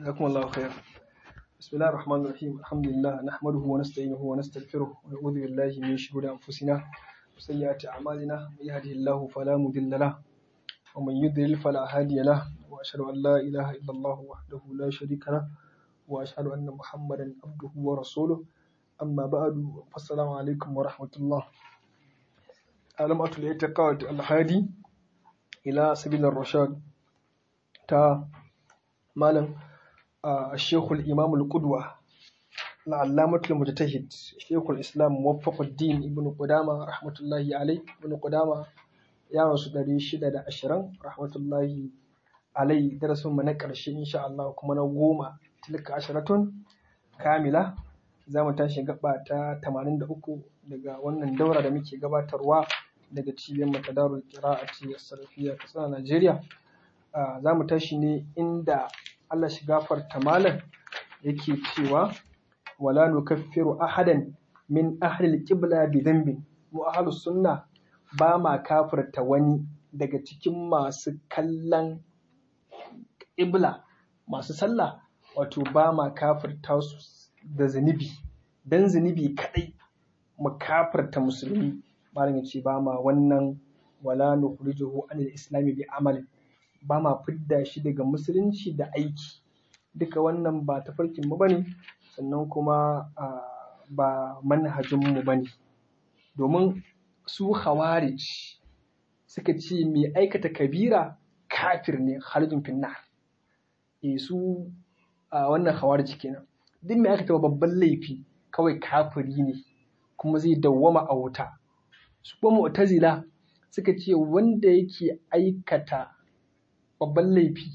جزاكم الله خير بسم الله الرحمن الرحيم الحمد لله نحمده ونستعينه ونستغفره ونعوذ بالله من شرور أنفسنا وسيئات أعمالنا من يهده الله فلا مضل له ومن يضلل فلا هادي له وأشهد أن لا إله إلا الله وحده لا شريك له وأشهد أن محمدا عبده ورسوله أما بعد فالسلام عليكم ورحمة الله علامة الاعتقاد الهادي إلى سبيل الرشاد تا مالم الشيخ الإمام القدوة العلامة المجتهد شيخ الإسلام موفق الدين ابن قدامة رحمة الله عليه ابن قدامة ya rasu ɗari shida da ashirin rahmatullahi alai darasin mu na ƙarshe insha Allah kuma na goma tilka ashiratun kamila za mu tashi gaba ta tamanin da uku daga wannan daura da muke gabatarwa daga cibiyar matadarul qira'ati as-sarfiyya ta Najeriya za mu tashi ne inda Allah shi gafarta malam yake cewa wala nukaffiru ahadan min ahli al-qibla bi dhanbin mu ahlus sunna ba ma kafirta wani daga cikin masu kallon ƙibla masu sallah wato ba ma kafirta su da zunubi dan zunubi kadai mu kafirta musulmi malam ya ce ba ma wannan wala nukhrijuhu anil islami bi amalin ba ma fidda shi daga musulunci da aiki duka wannan ba tafarkin mu bane sannan kuma ba manhajin mu bane domin su khawarij suka ce mai aikata kabira kafir ne khalijin finna e su a wannan khawarij kenan duk mai aikata babban laifi kawai kafiri ne kuma zai dawwama a wuta su kuma mu'tazila suka ce wanda yake aikata babban laifi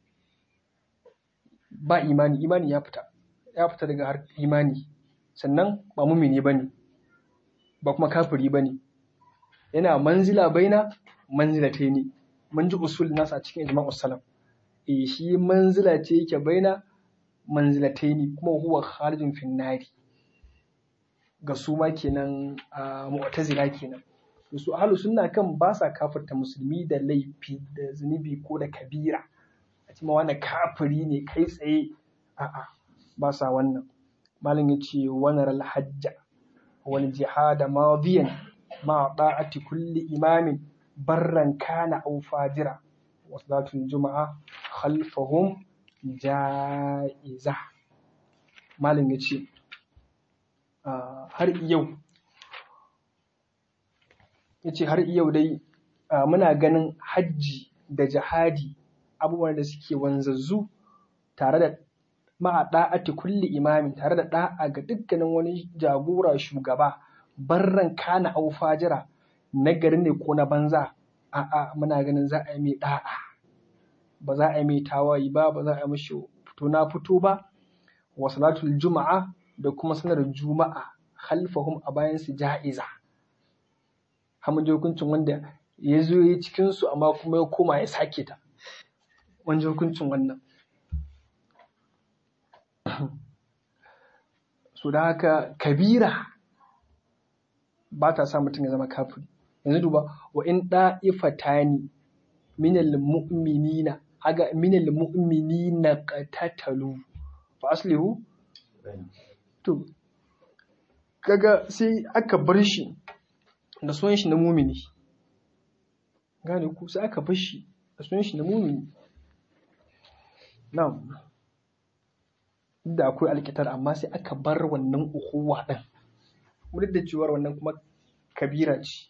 ba imani imani ya fita ya fita daga har imani sannan ba mumini bane ba kuma kafiri bane yana manzila baina manzila ta ne mun ji usul nasa a cikin ijma'u salam eh shi manzila ce yake baina manzila ta ne kuma huwa kharijin finnari ga su ma kenan a mu'tazila kenan to su ahlus sunna kan ba sa kafirta musulmi da laifi da zunubi ko da kabira a cikin wani kafiri ne kai tsaye a'a ba sa wannan malam yace wanar al-hajja wal jihada madiyan مع طاعة كل إمام برا كان أو فاجرا وصلاة الجمعة خلفهم جائزة مالن يتشي har yau yace har yau dai muna ganin hajji da jihadi abubuwan da suke wanzazzu tare da ma'a da'ati kulli imamin tare da da'a ga dukkanin wani jagora shugaba barran kana au fajira na gari ne ko na banza a'a muna ganin za a yi mai da'a ba za a yi mai tawayi ba ba za a yi mashi fito na fito ba wa salatul juma'a da kuma sanar juma'a khalfahum a bayan su ja'iza hamun ji hukuncin wanda ya zo ya cikin su amma kuma ya koma ya sake ta wani hukuncin wannan so da haka kabira ba ta sa mutum ya zama kafiri yanzu duba wa in da'ifatani minal mu'minina haga minal mu'minina qatatalu fa aslihu to kaga sai aka bar shi da sunan shi na mumini gane ku sai aka bar shi da sunan shi na mumini na'am da akwai alkitar amma sai aka bar wannan ukuwa din duk da cewar wannan kuma kabira ce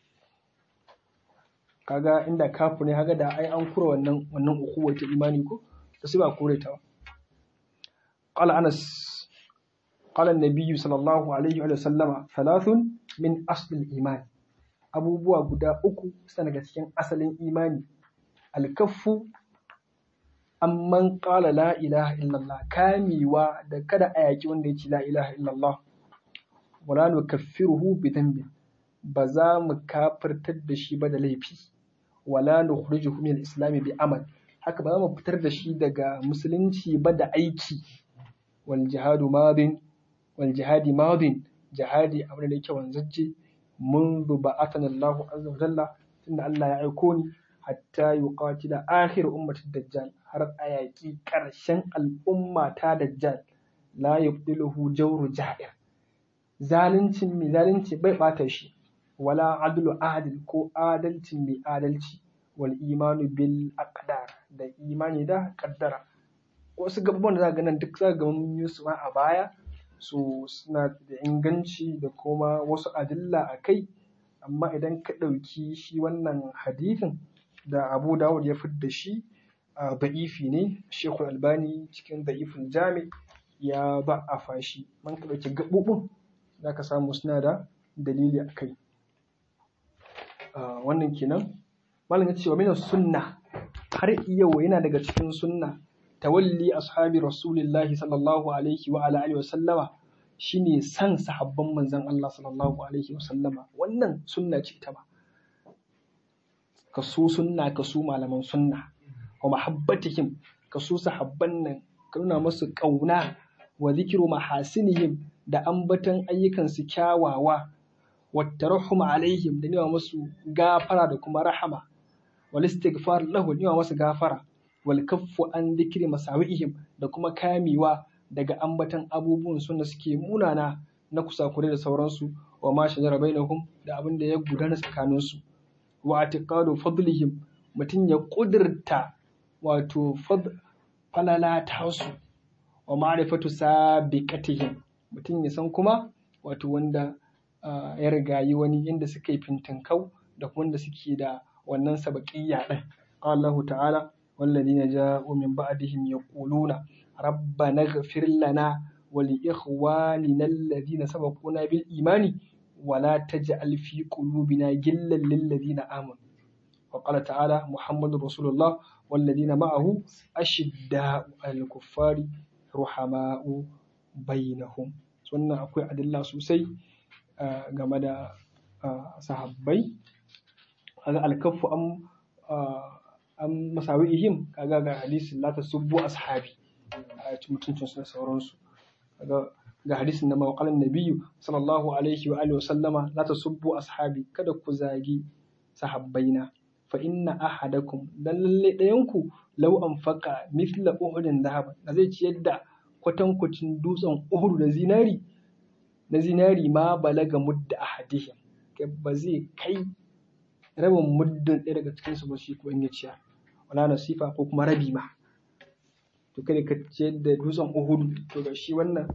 kaga inda kafu ne haga da ai an kura wannan wannan ukuwa ta imani ko to sai ba kore ta ba qala anas qala an-nabiy sallallahu alaihi wa sallama thalathun min asl iman abubuwa guda uku suna daga cikin asalin imani alkaffu amman qala la ilaha illallah kamiwa da kada a yaki wanda ya ce la ilaha illallah wala nukaffiruhu bi dhanbin ba za mu kafirtar da shi ba da laifi wala nukhrijuhu min al-islam bi amal haka ba za mu fitar da shi daga musulunci ba da aiki wal jihadu madin wal jihadi madin jihadi abin da yake wanzacce منذ بعثنا الله عز وجل tunda Allah ya aiko ni hatta yuqatila akhir ummatid dajjal har a yaƙi ƙarshen al'umma ta dajjal la yubdiluhu jawru ja'ir zalincin mai zalunci bai bata shi wala adlu adil ko adalcin mai adalci wal imanu bil aqdar da imani da kaddara wasu gaban da za ga nan duk za ga mun yi su ma a baya so suna da inganci da kuma wasu adilla a kai amma idan ka ɗauki shi wannan hadithin da abu dawud ya fidda shi a da'ifi ne shekul albani cikin da'ifin jami ya ba a fashi man ka ɗauki gaɓoɓin za ka samu suna da dalili a kai wannan kenan malam ya ce wa minas sunna har yau yana daga cikin sunna tawalli ashabi rasulillahi sallallahu alaihi wa ala alihi wa sallama shine san sahabban manzon Allah sallallahu alaihi wa sallama wannan sunna ce ta ba ka so sunna ka so malaman sunna wa mahabbatihim ka so sahabban nan ka nuna musu kauna wa zikru mahasinihim da ambatan ayyukansu kyawawa wa tarahum alaihim da nema musu gafara da kuma rahama wal istighfar lahu da nema musu gafara wal kaffu an dhikri masawi'ihim da kuma kamewa daga ambatan abubuwan sun da suke munana na kusakure da sauransu wa ma shajara bainahum da abin da ya gudana tsakanin su wa atiqadu fadlihim mutum ya kudurta wato falala tasu wa ma'rifatu sabiqatihim mutum ya san kuma wato wanda ya rigayi wani inda suka yi fintinkau da kuma wanda suke da wannan sabaqiyya din Allah ta'ala والذين جاءوا من بعدهم يقولون ربنا اغفر لنا ولإخواننا الذين سبقونا بالإيمان ولا تجعل في قلوبنا غلا للذين آمنوا وقال تعالى محمد رسول الله والذين معه أشداء على الكفار رحماء بينهم سنة أقوى عدل الله سوسي game da sahabbai alkafu am an masawi'ihim kaga ga hadisin la tasubbu ashabi a mutuncin su da sauransu kaga ga hadisin na mawqalan nabiyyu sallallahu alaihi wa alihi wa sallama la tasubbu ashabi kada ku zagi sahabbaina fa inna ahadakum dan lalle dayan ku law anfaqa mithla uhudin dhahab da zai ciyar da kwatankwacin dutsen uhud da zinari na zinari ma balaga mudda ahadihim ba zai kai rabin muddin ɗaya daga cikin su ba shi ko in ya ciyar wala nasifa ko kuma rabi ma to kada ka ciyar da dutsen uhudu to ga shi wannan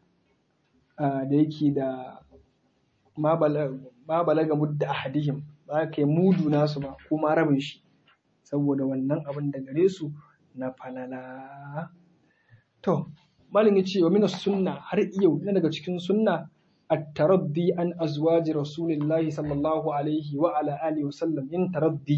da yake da ma balaga mudda ahadihim ba ka yi mudu nasu ba ko ma rabin shi saboda wannan abin da gare su na falala to malin ya ce wa mina sunna har yau yana daga cikin sunna التردي عن أزواج رسول الله صلى الله عليه وعلى آله وسلم إن تردي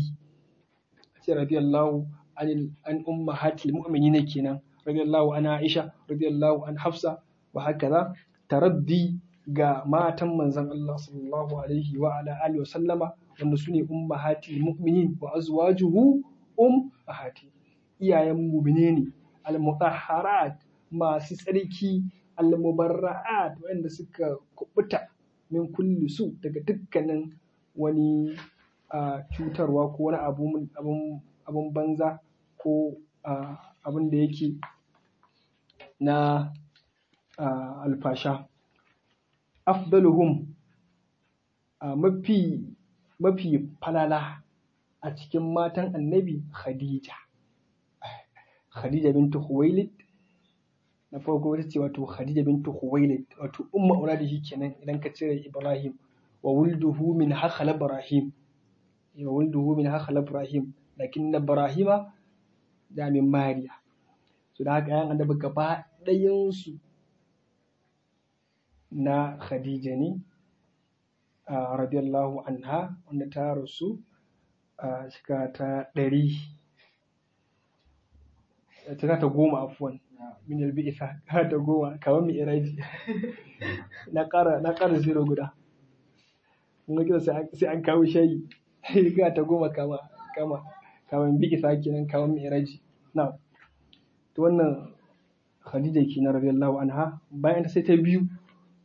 رضي الله عن عن أمهات المؤمنين كنا رضي الله عن عائشة رضي الله عن حفصة وهكذا تردي ga matan manzon Allah sallallahu alaihi wa ala alihi wa sallama wanda sune ummahati mu'minin wa azwajuhu ummahati iyayen mu'mine ne al-mutahharat masu tsarki al-mubarra'at wanda suka kubuta min kulli su daga dukkanin wani cutarwa ko wani abun banza ko abin da yake na alfasha afdaluhum mafi mafi falala a cikin matan annabi khadija khadija bintu huwailid na farko ita ce wato Khadija bintu Khuwailid wato umma auladihi kenan idan ka cire Ibrahim wa wulduhu min hakhala Ibrahim wa wulduhu min hakhala Ibrahim lakin na Ibrahima da min Mariya so da haka yan annabi gaba ɗayan su na Khadija ne radiyallahu anha wanda ta rasu a shekara ta ɗari ta ta goma afuwan min albi'isa har da goma kamar mai iraji na ƙara na ƙara zero guda mun ga sai an kawo shayi ga ta goma kama kama kamar bi'isa kenan kamar mai iraji na to wannan Khadija kenan radiyallahu anha bayan ta sai ta biyu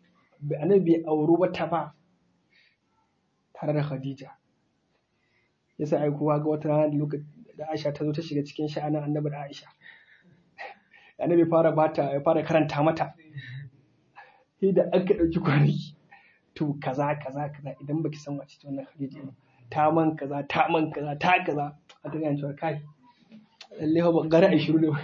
annabi bai auri wata ba tare da Khadija yasa ai kowa ga wata rana lokacin da Aisha ta zo ta shiga cikin sha'anin annabi da Aisha annabi fara bata ya fara karanta mata sai da aka ɗauki kwanaki to kaza kaza kaza idan baki san wace ce wannan Khadija ba ta man kaza ta man kaza ta kaza a ta gane cewa kai lalle ba gara ai shiru ne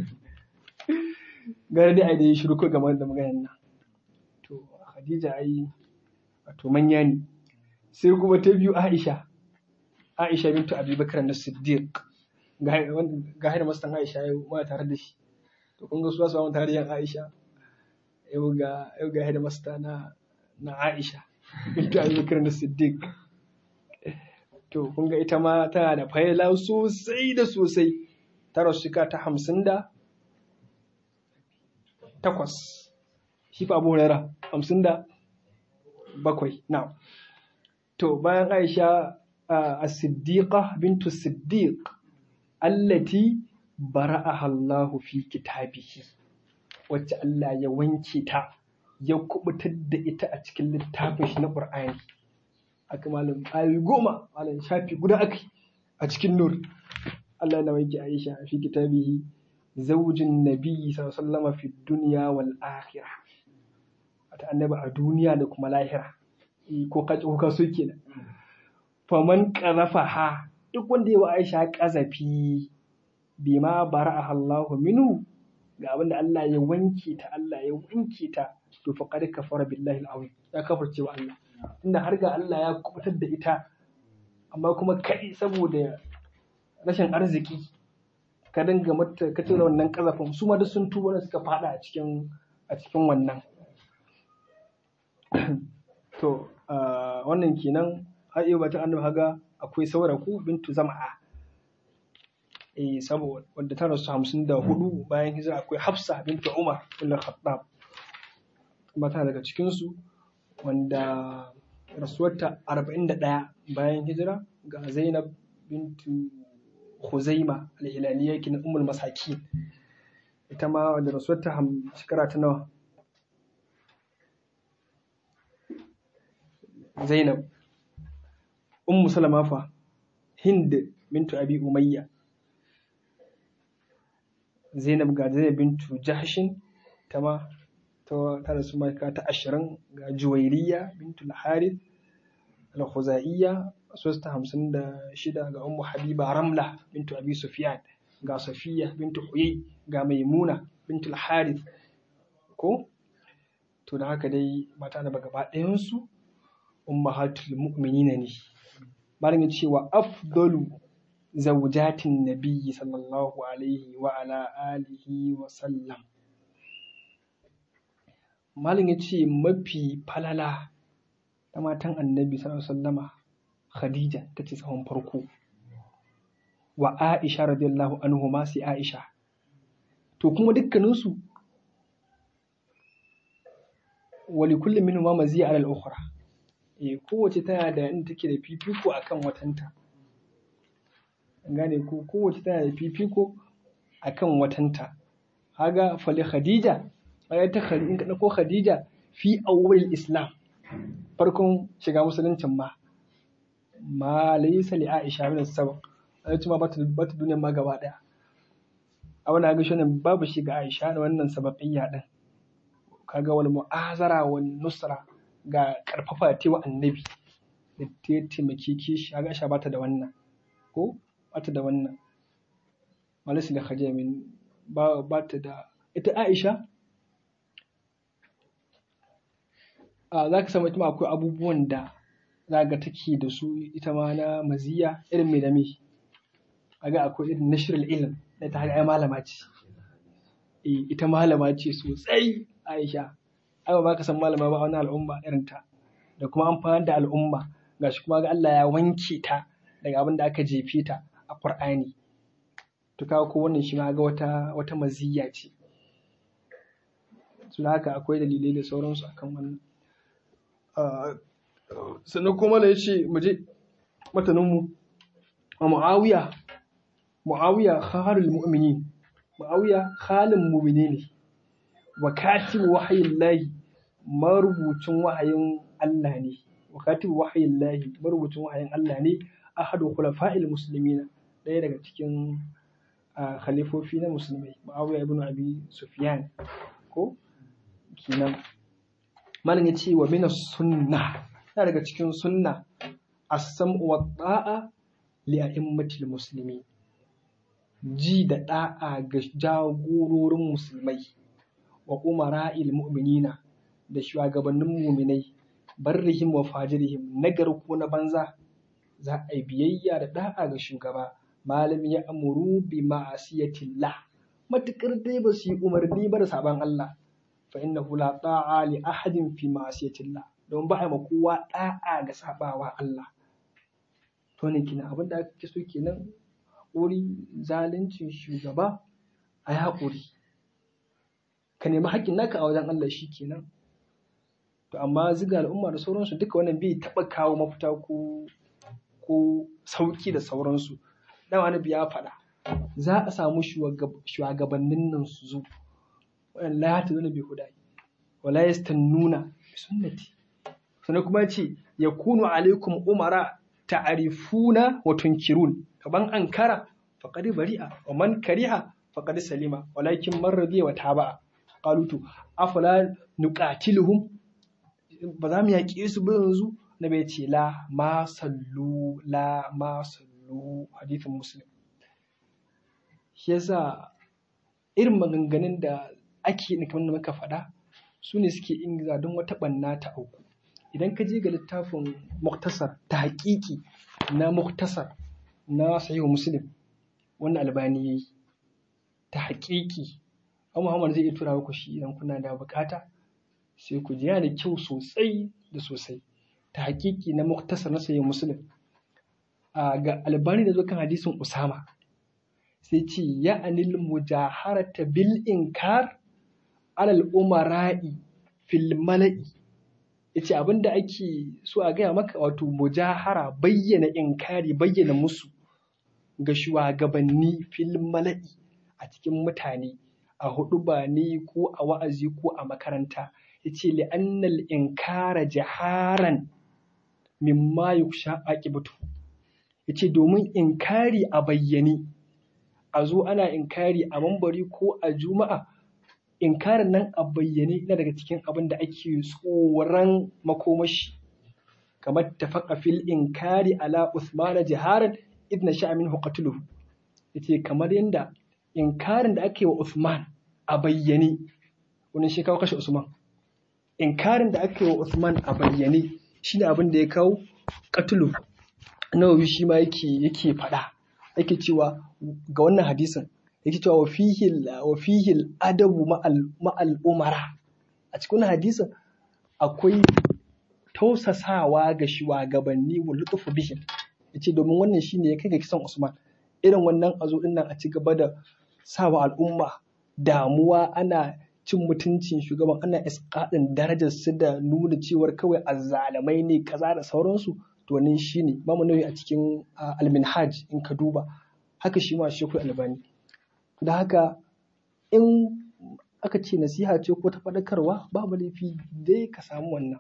gara dai ai da yi shiru ko game da maganar nan to Khadija ai wato manya ne sai kuma ta biyu Aisha Aisha bintu Abi Bakar na Siddiq ga haida mastan Aisha yau ma tare da shi to kun ga su su tare da yan Aisha yau ga yau ga haida masta na na Aisha bintu Abi Bakar na Siddiq to kun ga ita ma tana da fayila sosai da sosai ta rasu ta hamsin da takwas shi fa Abu Hurairah hamsin da bakwai na to bayan Aisha as-siddiqa bintu siddiq allati bara'aha Allah fi kitabihi wacce Allah ya wanke ta ya kubutar da ita a cikin littafin shi na Qur'ani aka malam ayi goma malam shafi guda aka a cikin nur Allah ya wanke Aisha fi kitabihi zaujin nabiyyi sallallahu alaihi wasallam fi dunya wal akhirah ta annabi a duniya da kuma lahira ko ka ko ka so kenan faman qarafa ha duk wanda ya wa Aisha kazafi bima bara'aha Allah minhu ga abin da Allah ya wanke ta Allah ya wanke ta to faqad kafara billahi al-azim ya kafirce wa Allah inda har ga Allah ya kubutar da ita amma kuma kai saboda rashin arziki ka dinga mata ka tura wannan kazafin su ma duk sun tuba da suka fada a cikin a cikin wannan to wannan kenan har yau batun annabi haga akwai sauraku bintu zama'a eh saboda wanda ta rasu hamsin da hudu bayan hijira akwai hafsa bintu umar ibn khattab kuma tana daga cikin su wanda rasuwarta arba'in da ɗaya bayan hijira ga zainab bintu Khuzaima al-Hilaliya kin ummul masakin ita ma da rasuwarta shekara ta nawa Zainab Ummu Salama fa Hind bintu Abi Umayya Zainab ga Zainab bintu Jahshin ta ma ta ta rasu maka ta ashirin ga Juwairiya bintu Al-Harith Al-Khuzaiya sosta hamsin da shida ga Ummu Habiba Ramla bintu Abi Sufyan ga Safiya bintu Huyay ga Maimuna bintu Al-Harith ko to da haka dai mata da gaba ɗayansu ummahatul mu'minina ne malam ya cewa afdalu zawjatin nabiyyi sallallahu alaihi wa ala alihi wa sallam malam ya ce mafi falala ta matan annabi sallallahu alaihi wasallama khadija ta ce tsawon farko wa aisha radiyallahu anhu ma sai aisha to kuma dukkaninsu wali kullum minhu ma maziya ala al-ukhra eh kowace tana da inda take da fifiko akan watanta gane ko kowace tana da fifiko akan watanta haga fali khadija ai ta khadija in ka dauko khadija fi awwal islam farkon shiga musuluncin ma ma laysa li aisha min sabab ai kuma bata bata duniyar ma gaba daya a wannan ga shonin babu shi ga aisha da wannan sababiyya din kaga wal mu'azara wan nusra ga karfafa ta wa annabi da ta taimake ki shi ga Aisha bata da wannan ko bata da wannan malasi da khadija min ba bata da ita Aisha a za ka samu ita ma akwai abubuwan da za ga take da su ita ma na maziya irin mai da me ga akwai irin nashrul ilm da ta ai malama ce eh ita malama ce sosai Aisha ai ba ka san malama ba wani al'umma irin ta da kuma amfani da al'umma gashi kuma ga Allah ya wanke ta daga abin da aka jefe ta a Qur'ani to kawo ko wannan shi ma ga wata wata maziyya ce su haka akwai dalilai da sauransu akan wannan sannan kuma da yace mu je matanin mu a Muawiya Muawiya kharul mu'minin Muawiya khalin mu'mini ne wa katibu wahayin lahi marubucin wahayin Allah ne wa katibu wahayin lahi marubucin wahayin Allah ne ahadu khulafa'il muslimina ɗaya daga cikin khalifofi na musulmai Muawiya ibn Abi Sufyan ko kenan malam yace wa min sunna yana daga cikin sunna as-sam'u wa ta'a li a'immatil muslimin ji da da'a ga jagororin musulmai wa umara'il mu'minina da shugabannin muminai barrihim wa fajirihim nagar ko na banza za a yi biyayya da da'a ga shugaba malam ya amuru bi ma'asiyatillah matukar dai ba su yi umarni ba da saban Allah fa innahu la ta'a li ahadin fi ma'asiyatillah don ba a ma kowa da'a ga sabawa Allah to ne kina abin da ake so kenan haƙuri zaluncin shugaba a yi haƙuri ka nemi haƙƙin naka a wajen Allah shi kenan to amma ziga al'umma da sauransu duka wannan bai taɓa kawo mafita ko ko sauki da sauransu dan wani ya faɗa za a samu shugabannin nan su zo wannan la ta zuna bi hudai wala yastannuna bi sunnati sannan kuma ce yakunu alaikum umara ta'rifuna wa tunkirun kaban ankara faqad bari'a wa man kariha faqad salima walakin man radiya wa taba'a qalu to afala nuqatiluhum ba za mu yaƙe su ba yanzu na bai ce la ma sallu la ma sallu hadithin muslim shi yasa irin maganganun da ake yi kamar da muka faɗa su ne suke ingiza don wata ɓanna ta auku idan ka je ga littafin muktasar ta haƙiƙi na muktasar na sahihu muslim wannan albani ya yi ta haƙiƙi an muhammad zai iya tura ku shi idan kuna da bukata sai ku ji yana da kyau sosai da sosai ta hakiki na muktasar na sayin musulun ga albani da zo kan hadisin usama sai ce ya anil mujaharata bil inkar alal umara'i fil mala'i yace abinda ake so a gaya maka wato mujahara bayyana inkari bayyana musu ga shugabanni fil mala'i a cikin mutane a hudu ba ne ko a wa'azi ko a makaranta yace li'annal inkara jaharan mimma yuksha aqibatu yace domin inkari a bayyane a zo ana inkari a mambari ko a juma'a inkarin nan a bayyane yana daga cikin abin da ake tsoron makomashi kamar tafaqa fil inkari ala usmana jiharan idna sha'a minhu qatluhu yace kamar yanda inkarin da ake wa Usman a bayyane wannan shi kawo kashe Usman inkarin da aka yi wa Usman a bayyane shi ne abin da ya kawo katulu nawawi shi ma yake yake faɗa yake cewa ga wannan hadisin yake cewa wa fihil wa fihil adabu ma'al umara a cikin hadisin akwai tausasawa ga shugabanni wa lutufu bihim yace domin wannan shine ya kai ga kisan Usman irin wannan azo din nan a ci gaba da sawa al'umma damuwa ana cin mutuncin shugaban ana iskaɗin darajar su da nuna cewar kawai azzalamai ne kaza da sauransu to wannan shine ba mu nauyi a cikin alminhaj in ka duba haka shi ma shekul albani da haka in aka ce nasiha ce ko ta faɗakarwa babu laifi dai ka samu wannan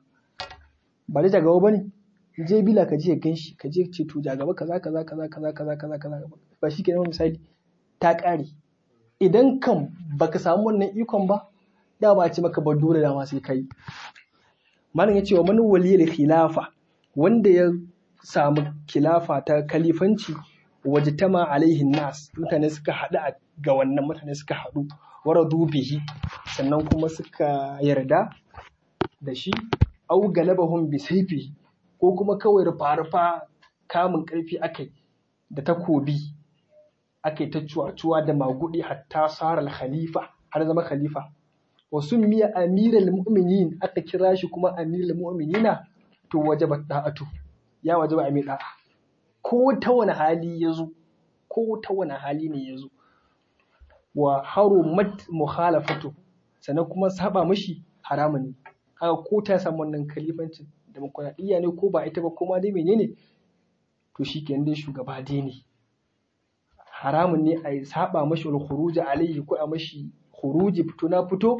ba da jagaba ba ne je bila ka je gan shi ka je ce to jagaba kaza kaza kaza kaza kaza kaza kaza ba shi kenan misali ta ƙare idan kan baka samu wannan ikon ba da ba ce maka ba dole dama sai kai malam ya ce wa man waliyar khilafa wanda ya samu khilafa ta kalifanci wajtama alaihin nas mutane suka haɗu ga wannan mutane suka haɗu waradu bihi sannan kuma suka yarda da shi au galabahum bi saifi ko kuma kawai rufa-rufa kamun ƙarfi akai da takobi akai ta cuwa-cuwa da magudi hatta sara khalifa har zama khalifa wa miya amiral mu'minin aka kira shi kuma amiral mu'minina to wajaba da'atu ya wajaba a mai da'a ko ta wani hali ya zo ko ta wani hali ne ya zo wa harumat mukhalafatu sannan kuma saba mashi haramun ne haka ko ta samu wannan kalifancin demokuraɗiyya ne ko ba ita ba ko ma dai menene to shi ke dai shugaba dai ne haramun ne a saba mashi wal khuruji alayhi ko a mashi khuruji fito na fito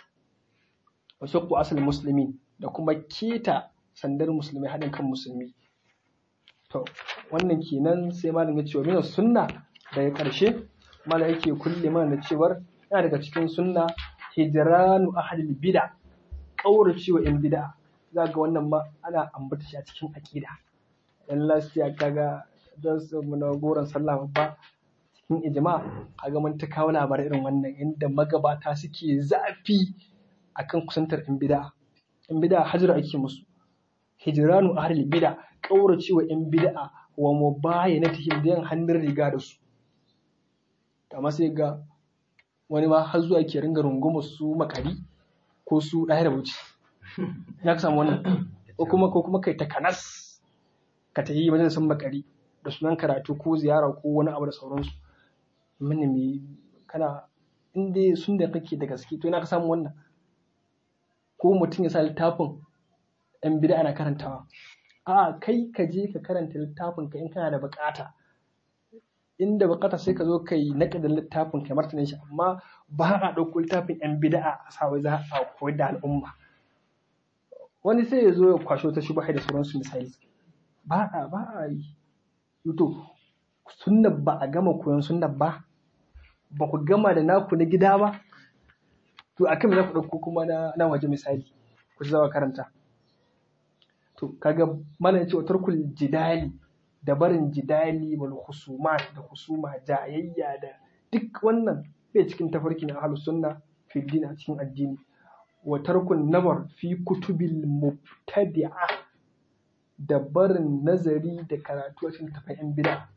wa shakku asal muslimin da kuma keta sandar musulmi haɗin kan musulmi to wannan kenan sai malam ya ce wa mina sunna daga ƙarshe malam yake kulle mana da cewar yana daga cikin sunna hijranu ahlil bid'a kaurace wa yan bid'a za ga wannan ma ana ambata shi a cikin aqida dan lafiya kaga dan su na goron sallah babba cikin ijma kaga mun ta kawo labarai irin wannan inda magabata suke zafi akan kusantar yan bid'a yan bid'a hajira ake musu hijranu ahlil bid'a kaurace wa yan bid'a wa mubayanatihim da yin hannun riga da su amma sai ga wani ma har zuwa ke ringa rungumar su makari ko su ɗaya da wuce ya ka samu wannan ko kuma ko kuma kai takanas ka ta yi majalisar makari da sunan karatu ko ziyara ko wani abu da sauransu mini me kana in dai sun da kake da gaske to ina ka samu wannan ko mutum ya sa littafin yan bida ana karantawa a kai ka je ka karanta littafin ka in kana da bukata inda bukata sai ka zo ka yi naƙadin littafin ka martanin shi amma ba a ɗauko littafin yan bida'a a sa wai za a koyar da al'umma wani sai ya zo ya kwasho ta shubha da sauransu misali ba a ba a yi to sunna ba a gama koyon sunna ba ba ku gama da naku na gida ba to akan me za ku ɗauko kuma na na waje misali ku zama karanta to kaga mana ya ce tarkul jidali da barin jidali wal husumat da husuma jayayya da duk wannan bai cikin tafarki na ahlus sunna fi din a cikin addini wa tarkun nazar fi kutubil mubtadi'a da barin nazari da karatu a cikin tafayin bid'a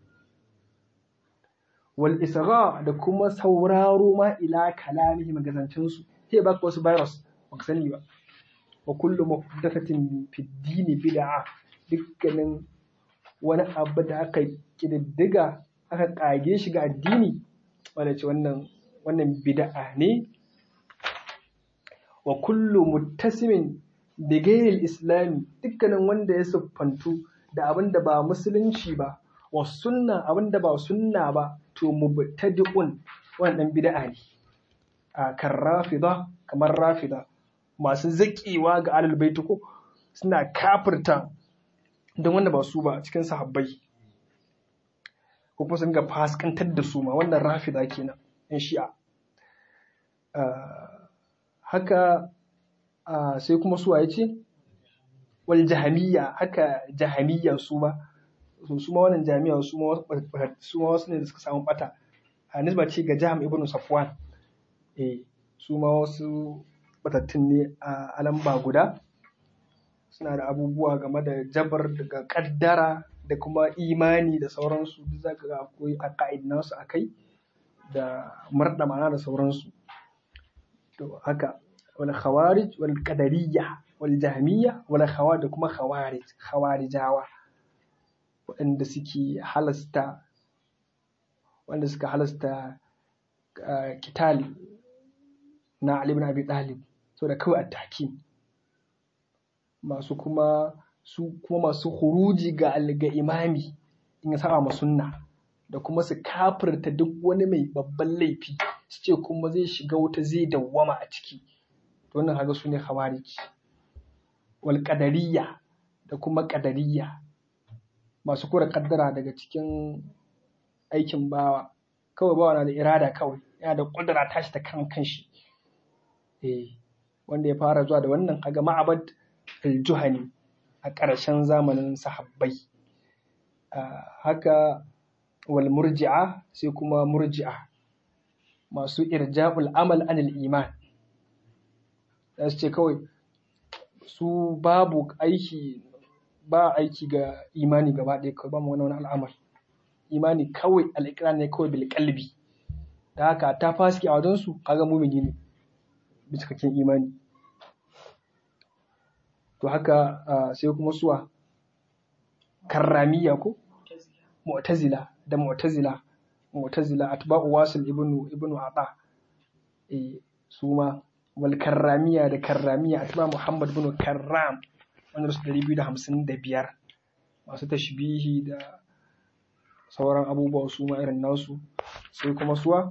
wal isra da kuma sauraro ma ila kalamihi magazancin su sai baka wasu virus baka sani ba wa kullu muhdathatin fi dini bid'a dukkanin wani abu da aka kididdiga aka kage shi ga addini wanda ce wannan wannan bid'a ne wa kullu muttasimin bi ghayril islami dukkanin wanda ya siffantu da abin da ba musulunci ba wa sunna abin da ba sunna ba to mubtadi'un wannan bid'a ne a kan rafida kamar rafida masu zaƙewa ga alal baiti ko suna kafirta don wanda ba su ba cikin sahabbai ko kuma sun ga faskantar da su ma wannan rafida kenan yan shi'a haka sai kuma su ya ce wal jahamiyya haka jahamiyya su ma su ma wannan jami'a su ma wasu ne da suka samu bata a nisba ce ga jam ibn safwan eh su ma wasu batattun ne a alamba guda suna da abubuwa game da jabar daga kaddara da kuma imani da sauransu duk za ka ga akwai a ka'idinansu a kai da murɗa mana da sauransu to haka wal khawarij wal qadariyya wal jahmiyya wal khawarij da kuma khawarij khawarijawa waɗanda suke halasta wanda suka halasta kitali na Ali ibn Abi Talib saboda kawai attaki masu kuma su kuma masu huruji ga ga imami in ya saba ma sunna da kuma su kafirta duk wani mai babban laifi su ce kuma zai shiga wuta zai dawwama a ciki to wannan kaga su ne khawarij wal qadariyya da kuma qadariyya masu kura kaddara daga cikin aikin bawa kawai bawa na da irada kawai yana da kudura tashi ta kan kanshi eh wanda ya fara zuwa da wannan kaga ma'abad al-juhani a ƙarshen zamanin sahabbai haka wal murji'a sai kuma murji'a masu irja'ul amal anil iman za su ce kawai su babu aiki ba aiki ga imani gaba ɗaya kawai ba mu wani wani al'amar imani kawai al'ikira ne kawai bil kalbi da haka ta faski a wajensu kaga mumini ne cikakken imani to haka sai kuma suwa karramiya ko mu'tazila da mu'tazila mu'tazila atba'u wasil ibnu ibnu ata eh su ma wal karramiya da karramiya atba muhammad ibn karram wanda su ɗari biyu da hamsin da biyar masu tashbihi da sauran abubuwa su ma irin nasu sai kuma suwa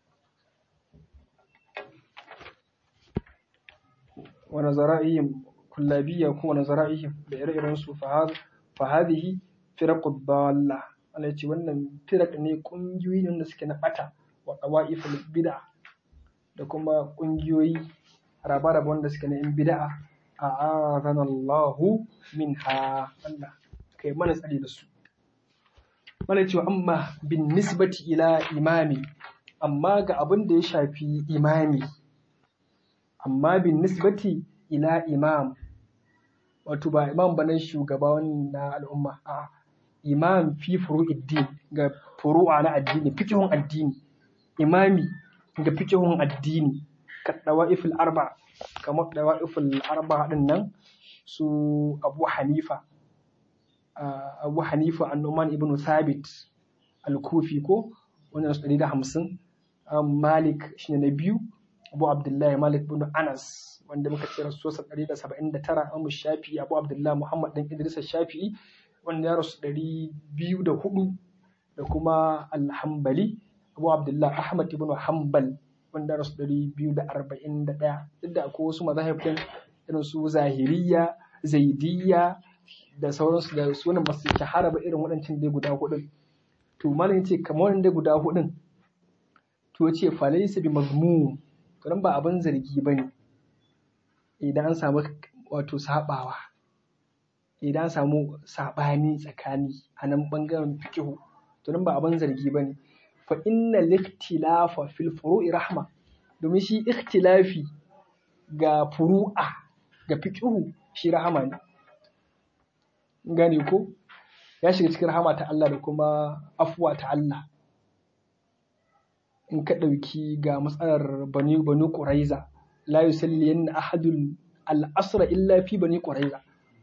wani zara'ihim kullabiyya ko wani zara'ihim da ire-iren su fa hadhihi firaqud dalla Allah ya ce wannan firaq ne kungiyoyi ne wanda suke na bata wa qawaiful bid'a da kuma kungiyoyi raba-raba wanda suke na yan bid'a a'azana Allahu minha Allah kai mana tsari da su mana cewa amma bin nisbati ila imami amma ga abin da ya shafi imami amma bin nisbati ila imam wato ba imam ba na shugaba na al'umma a imam fi furu'iddin ga furu'a na addini fikihun addini imami ga fikihun addini ka dawa'iful arba kamar dawa'iful arba din nan su abu hanifa abu hanifa annuman ibn thabit al-kufi ko wannan su ɗari da hamsin malik shine na biyu abu abdullahi malik ibn anas wanda muka ce rasuwarsa ɗari da saba'in da tara amu shafi abu abdullahi muhammad ɗan idrisa shafi'i wanda ya rasu ɗari biyu da hudu da kuma alhambali abu abdullahi ahmad ibn hanbal wanda ya rasu ɗari biyu da arba'in da ɗaya duk da akwai wasu mazahibin irin su zahiriya zaidiyya da sauransu da sunan ba su shahara ba irin waɗancan dai guda hudun to malam ce kamar wannan dai guda hudun to ce falaisa bi mazmum to nan ba abin zargi bane idan an samu wato sabawa idan an samu sabani tsakani a nan bangaren fiqhu to nan ba abin zargi bane fa inna liktilafa fil furu'i rahma domin shi ikhtilafi ga furu'a ga fiqhu shi rahama ne gane ko ya shiga cikin rahama ta Allah da kuma afuwa ta Allah in ka ɗauki ga matsalar bani bani ƙuraiza la yusalli yanna ahadun al'asra illa fi bani ƙuraiza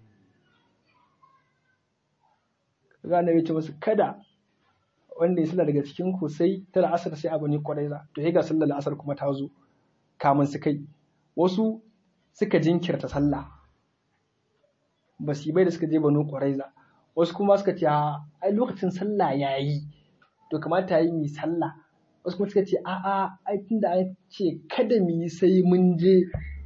gane ya ce masu kada wanda ya sallah daga cikin ku sai ta la'asar sai a bani ƙuraiza to ya ga sallar la'asar kuma ta zo kamun su kai wasu suka jinkirta sallah ba su bai da suka je banu ƙwaraiza wasu kuma suka ce ai lokacin sallah ya yi to kamata yi mi sallah wasu kuma suka ce a'a ai tunda an ce kada mu yi sai mun je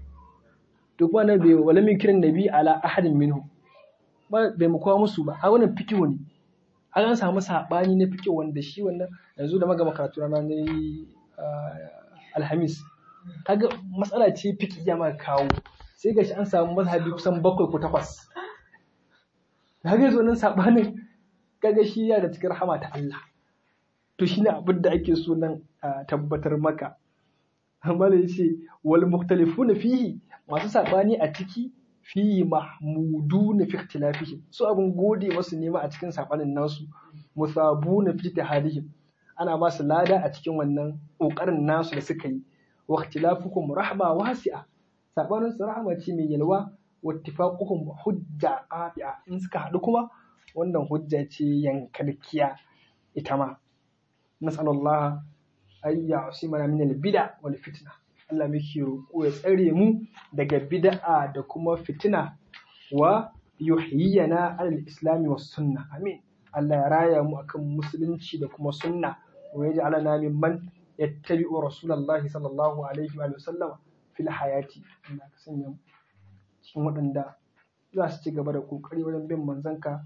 to kuma nan bai wala min kiran nabi ala ahadin minhu ba bai mu kawo musu ba a wannan fikihu ne an an samu sabani na fikihu wanda shi wannan yanzu da magama karatu na ne alhamis kaga matsala ce fiki ya maka kawo sai gashi an samu mazhabi kusan bakwai ko takwas kaga zo nan sabanin kaga shi ya da cikin rahama ta Allah to shine abin da ake so nan a tabbatar maka amma da yace wal mukhtalifuna fihi masu sabani a ciki fihi mahmuduna fi ikhtilafihim su abin gode masu nema a cikin sabanin nasu musabuna fi tahalihim ana ba su lada a cikin wannan kokarin nasu da suka yi wa ikhtilafukum rahma wasi'a sabanin su rahama ce mai yalwa wattifaquhum hujja qati'a in suka haɗu kuma wannan hujja ce yankarkiya ita ma nas'alullah ay ya'simana min al-bid'a wal fitna Allah muke roƙo ya tsare mu daga bid'a da kuma fitina wa yuhyiyana alal islami was sunna amin Allah ya raya mu akan musulunci da kuma sunna wa yaj'alana mimman yattabi'u rasulullahi sallallahu alaihi wa sallam fil hayati Allah ka sanya mu cikin waɗanda za su ci gaba da ƙoƙari wajen bin manzanka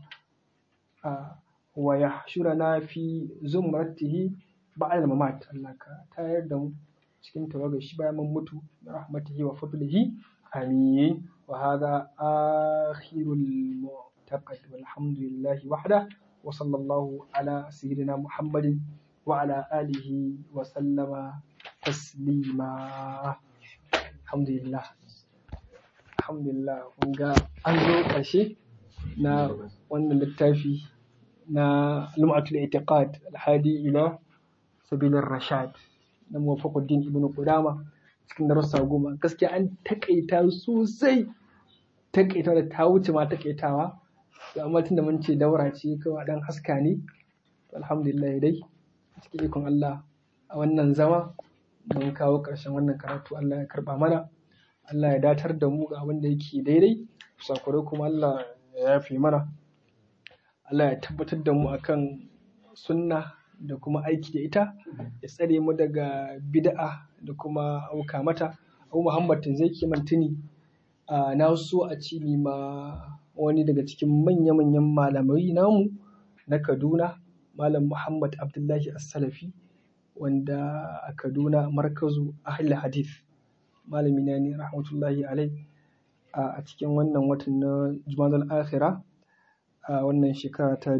a wa ya shura na fi zumratihi ba'al mamat Allah ka tayar da mu cikin tawagar shi bayan mun mutu da rahmatihi wa fadlihi amin wa hadha akhirul mu'taqad walhamdulillahi wahda wa sallallahu ala sayyidina muhammadin wa ala alihi wa sallama taslima alhamdulillah alhamdulillah kun ga an zo ƙarshe na wannan littafi na lum'atul itiqad alhadi ila sabilir rashad na muwafaquddin ibn qudama cikin darussa goma gaskiya an takaita sosai takaita da ta wuce ma takaitawa to amma tunda mun ce daura ce kawai dan haska ne alhamdulillah dai cikin ikon Allah a wannan zama mun kawo ƙarshen wannan karatu Allah ya karba mana Allah ya datar da mu ga abin da yake daidai sakurai kuma Allah ya yafe mana Allah ya tabbatar da mu akan sunna da kuma aiki da ita ya tsare mu daga bid'a da kuma auka mata Abu Muhammad zai ke mantuni na so a ci ma wani daga cikin manya-manyan malamai namu na Kaduna Malam Muhammad Abdullahi As-Salafi wanda a Kaduna markazu Ahlul Hadith malami na ne rahmatullahi alai a cikin wannan watan na Jumadal Akhira a wannan shekara ta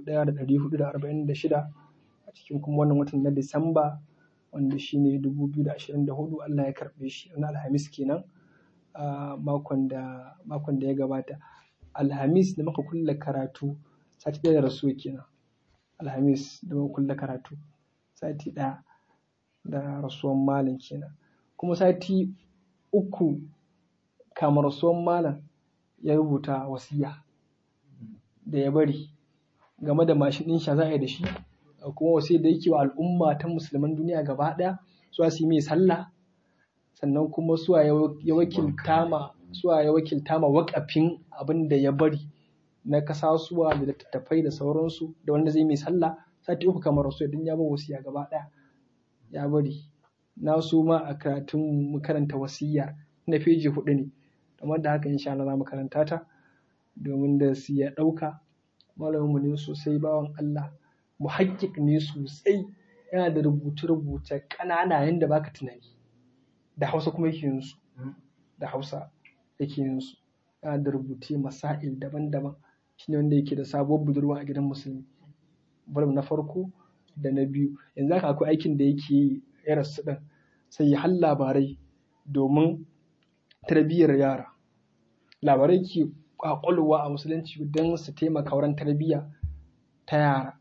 1446 a cikin kuma wannan watan na Disamba wanda shine 2024 Allah ya karɓe shi na Alhamis kenan a makon da makon da ya gabata Alhamis da muka kulle karatu sati ɗaya da rasuwa kenan Alhamis da muka kulle karatu sati ɗaya da rasuwan malam kenan kuma sati uku kamar rasuwan malam ya rubuta wasiya da ya bari game da mashin ɗin sha za a yi da shi kuma wasu da yake wa al'umma ta musulman duniya gaba ɗaya su su yi mai sallah sannan kuma suwa ya wakilta ma suwa ya wakilta ma wakafin abin da ya bari na kasasuwa da littattafai da sauransu da wanda zai mai sallah sati uku kamar rasu idan ya bar wasiya gaba ɗaya ya bari na so ma a karatun mu karanta wasiyar na feji hudu ne kamar da haka insha Allah za mu karanta ta domin da su ya ɗauka malaminmu ne sosai bawan Allah muhakkik ne sosai yana da rubuce-rubuce ƙanana yadda baka tunani da hausa kuma yake yin su da hausa yake yin su yana da rubuce masail daban-daban shine wanda yake da sabuwar budurwa a gidan musulmi bar na farko da na biyu yanzu haka akwai aikin da yake yi ya rasu ɗin sai ya hal labarai domin tarbiyyar yara labarai ke kwakwalwa a musulunci don su taimaka wurin tarbiyya ta yara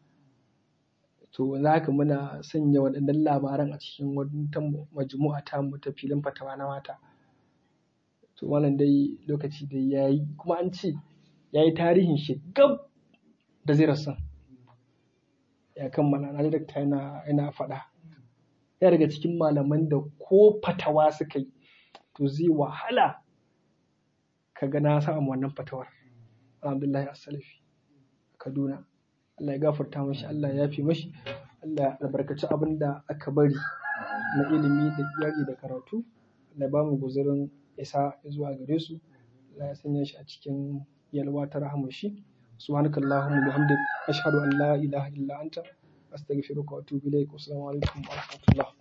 to za ka muna sanya waɗannan labaran a cikin wata majmu'a ta mu ta filin fatawa na mata to wannan dai lokaci da ya yi kuma an ce ya yi tarihin shi gab da zai rasu ya kammala na dakta yana yana faɗa ya daga cikin malaman da ko fatawa suka yi to zai wahala ka ga na samu wannan fatawar alhamdulillah as-salafi kaduna Allah ya gafarta mashi Allah ya fi mashi Allah ya albarkaci abin da aka bari na ilimi da iyali da karatu Allah ya ba mu guzurin isa zuwa gare su Allah ya sanya shi a cikin yalwa ta rahamar shi subhanakallahumma bihamdik ashhadu an la ilaha illa anta astaghfiruka wa atubu ilaik assalamu alaikum wa rahmatullah